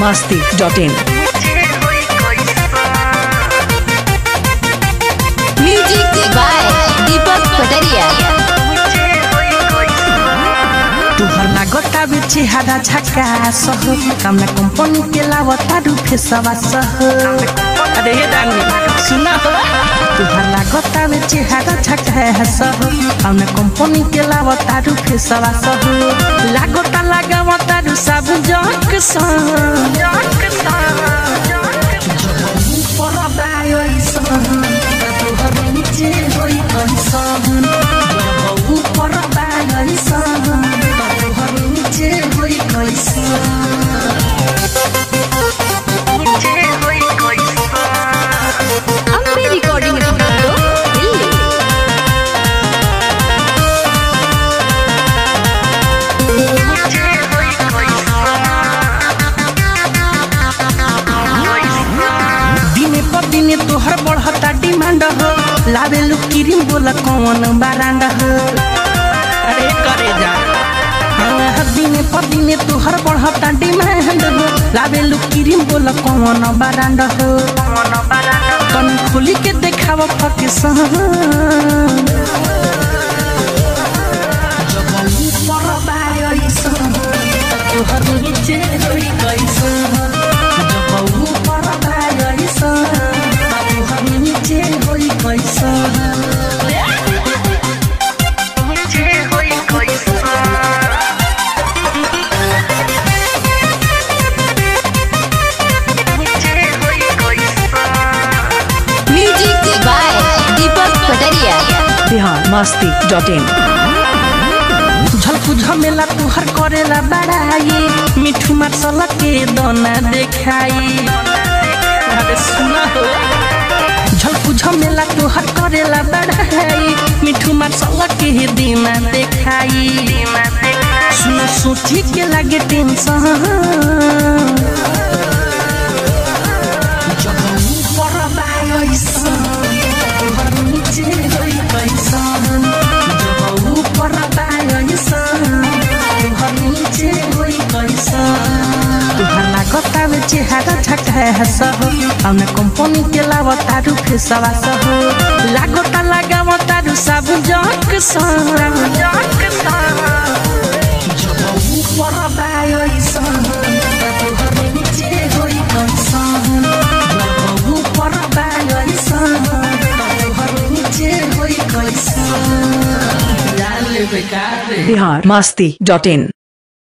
masti.in. Music by दीपक पटरिया तुहर लागता बेचे हादा झका सह कामना कंपनी के लावता रूफे सवा सह अरे ये डांगी सुना हो तुहर लागता बेचे हादा झका सह कामना कंपनी के लावता रूफे सवा सह लागता लगावता रु सब जक सह अम्बे रिकॉर्डिंग स्टूडियो दिल्ली दिने पर दिने तोहर बढ़ता डिमांड हो लावे लू क्रीम बोला कौन बारांड हो अरे करे जा हाँ, दिने पर दिने तोहर बढ़ता डिमांड हो लावे लू क्रीम बोला कौन बारांड हो कन खोली के देखाव फकेसन जगली पर बायसन तोहर नीचे होई कैसन जबऊ पर बायसन तोहर नीचे होई कैसन म्यूजिक बाय दीपक पटरिया Bihar masti.in. झलकू झमेला तुहर करेला बड़ाई मिठू मसाला के दोना देखाई अरे सुना हो झलकू झमेला तुहर करेला बड़ाई मिठू मसाला के दीना देखाई सुनो सोची के लागे टेंशन जब ऊपर बायसन तोहर नीचे होई कैसन जब ऊपर बायसन तोहर नीचे होई कैसन तोहर लागता में चेहरा झका सह हमने कंपनी के लावता रू फेसवा सह लागता लगावता रू सब जक सह जब ऊपर बायसन तोहर नीचे होई कैसन जब ऊपर बायसन तोहर नीचे होई कैसन जान ले बेकार रे Bihar masti.in.